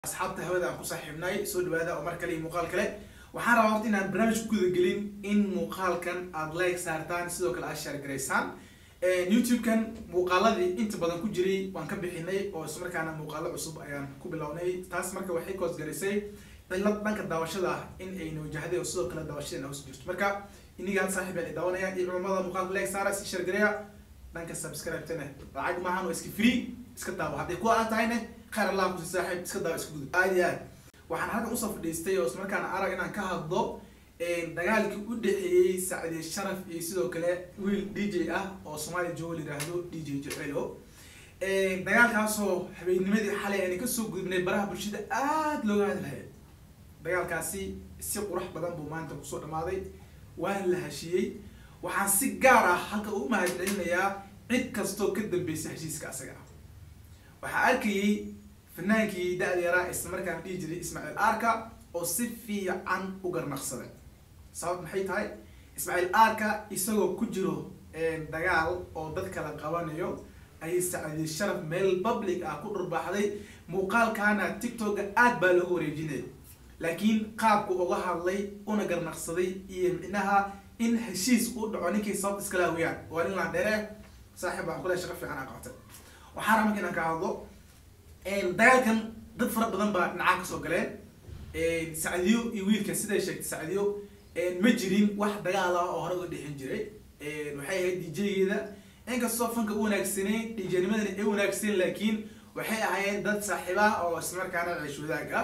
asxaabta hawada aan ku saaxiibnay soo dhawaada oo mar kale iyo muuqaal kale waxaan rabaa horta inaan barnaamij ku gudagelin in muuqaalkan aad like saartaan sidoo kale aad share garaysaan youtube-kan muuqaaladii inta badan ku jiray waan ka bixinay oo ismarkaana muuqaalo cusub ayaan ku bilownay taas marka waxay koos garisay cilad dhanka daawashada ah in ayna wajahday oo sidoo kale daawashadeena hoos jirto marka inigaan saaxiib aan daawanaya iyo culamada muuqaalka like saara si share gareya dhanka subscribe-tana lacag maahan waa iska free iska daawo hadday ku aan tahayne khayr allah kusi saaxiib iska daawo iska gudub aad iyo aad waxaan halkan usoo fadhiistay oo ismarkaana arag inaan ka hadlo dagaalkii u dhexeeyey sacdiye sharaf iyo sidoo kale wiil d j ah oo soomaaliya jooga la yiraahdo d j jecelo dagaalkaasoo habeennimadii xalay aan kasoo gudubnay baraha bulshada aada looga hadlahaya dagaalkaasi si qurux badan buu maanta kusoo dhamaaday waana la heshiiyey waxaan si gaar ah halka u mahadcelinayaa cid kastoo ka dambeysay heshiiska asaga ah waxaa arkayey fanaankii da-da yaraa islamarkaana dhihi jiray ismaaciil arka oo si fiican u garnaqsaday sabab maxay tahay ismaaciil arka isagoo ku jiro dagaal oo dad kala qabanayo ayay sacdiye sharaf meel public ah ku dhurbaaxday muuqaalkaana tiktok-ga aad baa looga wareejinaya laakiin qaabku uga hadlay una garnaqsaday iyo micnaha in heshiis uu dhaco ninkii sababta iskala hawiyaan waa nin laandheere saaxiib baan kule shaqo fiican aa qabtay waxaa raba marka inaan ka hadlo dagaalkan dad fara badan baa dhinacaan kasoo galeen sacdiyo iyo wiilka siday sheegtay sacdiyo ma jirin wax dagaal ah oo hore uga dhexin jiray waxay ahayd d j-geeda inkastoo fanka u wanaagsaneyn d j-nimadana ay wanaagsaneen laakiin waxay ahaayeen dad saaxiiba oo islamarkaana ceesh wadaag ah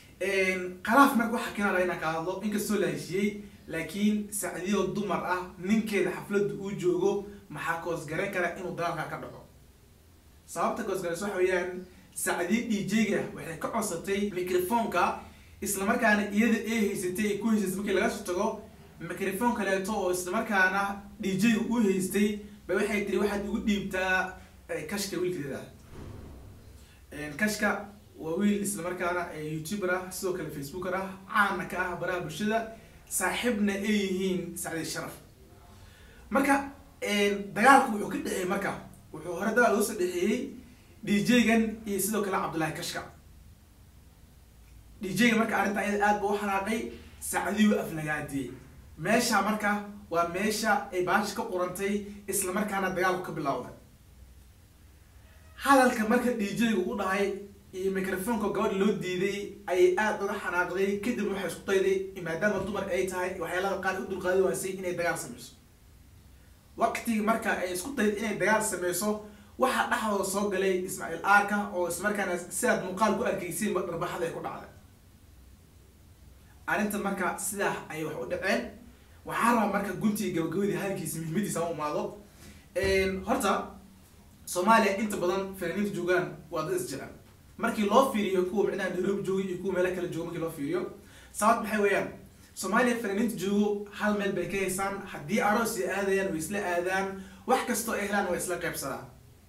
khalaaf marka waxaa keenaa laga inaan ka hadlo inkastoo la heshiiyey laakiin sacdiyo dumar ah ninkeeda xafladda uu joogo maxaa koosgaran kara inuu dagaalka ka dhaco sababta koosgarayso waxa weeyaan sacdiye d j-ga waxay ka codsatay microfonka islamarkaana iyada ay haysatay ay ku haysatay markii laga soo tago microphone kaleeto oo islamarkaana d j-ga u haystay ba waxay tiri waxaad igu dhiibtaa kashka wiilkeeda kashka waa wiil islamarkaana youtuber ah sidoo kale facebooker ah caana ka ah baraha bulshada saaxiibna ay yihiin sacdiye sharaf marka dagaalku wuxuu ka dhexeeyey marka wuxuu hore dagaal loo soo dhexeeyey d j-gan iyo sidoo kale cabdullaahi kashka d j-ga marka arrinta ayada aad ba u xanaaqay sacdiyu aflagaadiyey meesha marka waa meesha ay baashi ka qurantay islamarkaana dagaalku ka bilowday hadalka marka d j-ga u dhahay iyo microfonka gabadha loo diiday ayay aada uga xanaaqday kadib waxay isku dayday maadaama dumar ay tahay waxyaalada qaar u dulqaadi waasay inay dagaal sameyso waqtigii marka ay isku dayday inay dagaal sameyso waxaa dhexdooda soo galay ismaaciil arka oo ismarkaana sidaad muuqaal ku arkaysiin dharbaxada ay ku dhacday arrinta marka sidaa ayay wax u dhaceen waxaa rabaa marka guntii gabagabadii halkiisa muhiimadiisa u imaado horta soomaaliya inta badan fanaaniinta joogaan waa dad isjecel markii loo fiiriyo kuwa micnaha nairobi jooga iyo kuwa meelo kale jooga markii loo fiiriyo sabab maxay weeyaan soomaaliya fanaaniinta joogo hal meel bay ka haysaan haddii aroos ay aadayaan way isla aadaan wax kastoo ay helaan way isla qaybsadaan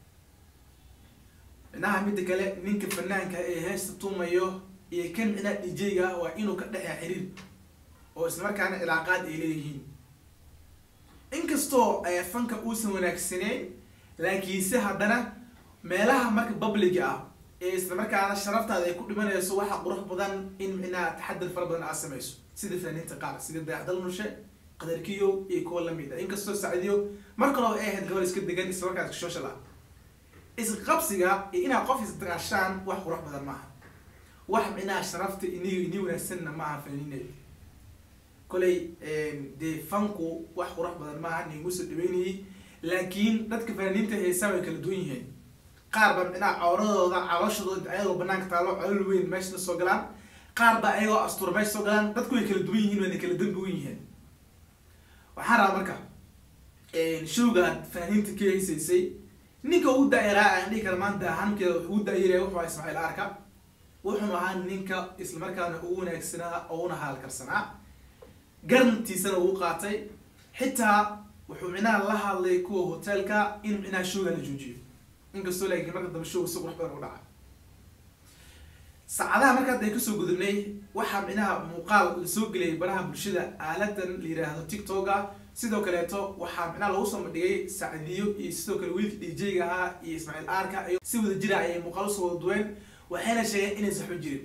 micnaha midda kale ninka fanaanka ee heesta tumayo iyo kan micnaha d j-ga waa inuu ka dhexeya xiriir oo islamarkaana cilaaqaad ay leeyihiin inkastoo fanka uusan wanaagsaneyn laakiinse haddana meelaha marka publiga ah ee islamarkaana sharaftaada ay ku dhimanayso waxaa qurux badan in micnaha taxadar fara badan aad sameyso sida fanaaniinta qaar sida dayaxdal nushe qadarkiyo iyo kuwa lamid a inkastoo sacdiyo mar kaloo ay ahayd gabal iska degan islamarkaana iska social ah isqabsiga iyo inaad qof isdagaashaan wax qurux badan maaha wax micnaha sharafta ini ini wanaagsanna maaha fanaaniinay kolay dee fanku wax qurux badan maaha nigu soo dhaweynayay laakiin dadka fanaaniinta heesaa way kala duwan yihiin qaar ba micnaha cawradooda calooshadooda ayagoo banaanka taalo colol weyn meesha soo galaan qaar ba ayagoo astuur meesha soo galaan dadku way kala duwan yihiin wayna kala dambi wen yihiin waxaan rabaa marka showga aad fanaaniinta ka haysaysay ninka ugu da-yaraa aan dhihi kara maanta ahaankeeda ugu da-yaraya wuxuu ahaa ismaaciil arka wuxuu ahaa ninka islamarkaana ugu wanaagsanaa oo una haalkarsanaa garantiisana uu qaatay xitaa wuxuu micnaha la hadlay kuwa hotelka in micnaha showga la joojiyo inkastoo laakiin marka dambe showga si qurux badan u dhacay saacadaha marka hadda ay kasoo gudubnay waxaa micnaha muuqaal lasoo geliyay baraha bulshada aaladan la yiraahdo tiktok-a sidoo kaleeto waxaa micnaha lagu soo bandhigay sacdiyo iyo sidoo kale wiilka d j-ga ahaa iyo ismaaciil arka iyo si wada jira ayay muuqaal usoo wada duween waxayna sheegeen inaysan xun jirin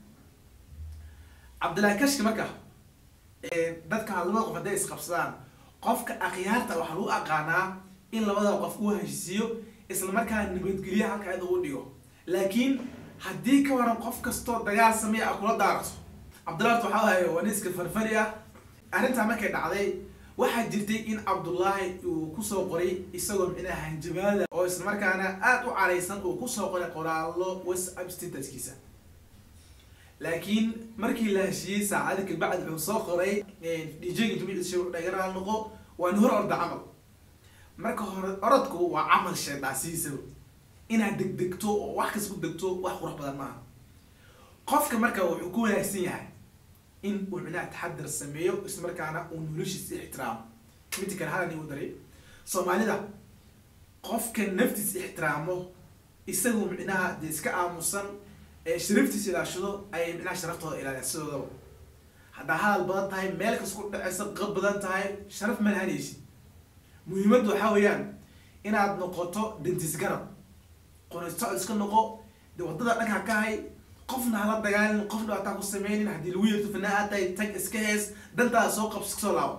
cabdillahi kashki marka dadka labada qof hadday isqabsadaan qofka akhyaarta waxaa lagu aqaanaa in labada qof uu heshiisiiyo isla markaana nabadgelyo halka id ugu dhigo laakiin haddii ka waran qof kastoo dagaal sameeya a kula daarato cabdullahi waxaa ahay waa nin iska farfari ah arrintaa markay dhacday waxaa jirtay in cabdullaahi uu kusoo qoray isagoo micnaha hanjabaada oo isla markaana aada u caraysan uu kusoo qoray qoraallo whatsapp statuskiisa laakiin markii la heshiiyey saacada kabacdi wuxuu soo qoray djga jamiic dhagaraal noqo waa ni hor orda camal marka hore orodku waa camal sheedaasiisaba inaad degdegto oo wax kas ku degto wax qurux badan maaha qofka marka wuxuu ku wanaagsan yahay in uu micnaha taxadar sameeyo isla markaana uu noloshiisa ixtiraamo midda kale halan igu daray soomaalida qofka naftiisa ixtiraamo isagu micnaha dee iska aamusan ee sharaftiisa ilaashado ayay micnaha sharaftooda ilaaliyan sidoodaba haddaa hadal badan tahay meel kas ku dhaceysa qab badan tahay sharaf ma lahanaysid muhiimaddu waxaa weeyaan inaad noqoto dentis garab qonistocod iska noqo de wadada dhanka ka hay qofna hala dagaalin qof dhibaataa ku sameynin haddii lagu yeerto fanaa aad tahay tag iska hees dantaada soo qabs kasoo laabo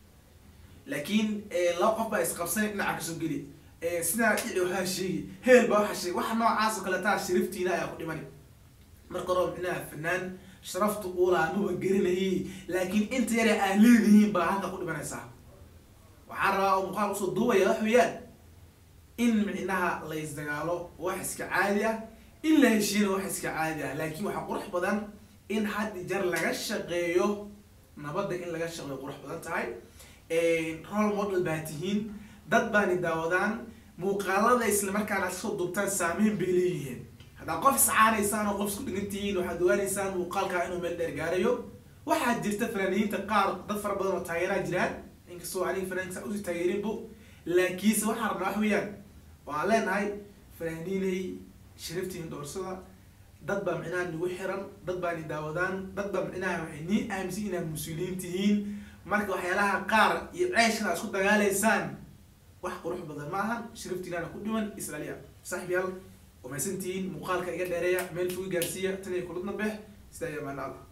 laakiin laba qof baa isqabsanay dhinaca kasoo geli sidaa dhici waxaa sheegi heel baa waxaa sheegi waxa noocaas oo kale taa sharaftiina ayaa ku dhimani marka hore micnaha fanaan sharaftu uulaa maba gerinayay laakiin inta yare aan leedihiin baa halka ku dhimanaysaa waxaan rabaa oo muuqaal usoo duubaya wax weeyaan in micnaha la isdagaalo wax iska caadi ah in la heshiiyana wax iska caadi ah laakiin waxaa qurux badan in had jar laga shaqeeyo nabadda in laga shaqeeyo qurux badan tahay role model baa tihiin dad baani daawadaan muuqaalada isla markaana ad kasoo duubtaan saameyn bay leeyihiin haddaa qof iscaanaysaan oo qof isku dhigan tihiin waxaad ogaanaysaan muuqaalkaa inuu meel dheer gaarayo waxaa jirta fanaaniyiinta qaar dad fara badan oo taageeraa jiraan inkastoo aniga fanaanka usii taageerinbu laakiinse waxaan rabnaa wax weeyaan waan leenahay fanaaniinay sharaftiin dhoorsada dad baa micnaha nagu xiran dad baa ni daawadaan dad baa micnaha waxay nii aaminsan inaad mas-uuliyiin tihiin marka waxyaalaha qaar iyo ceeshkan aad isku dagaalaysaan wax qurux badan ma ahan sharaftiinaana ku dhiman israaliya saaxib yaal wamaysantihiin muuqaalka iga dheereeya meel fogi gaarsiiya tan iyo kulad nabeex sidaa iyo amaana allah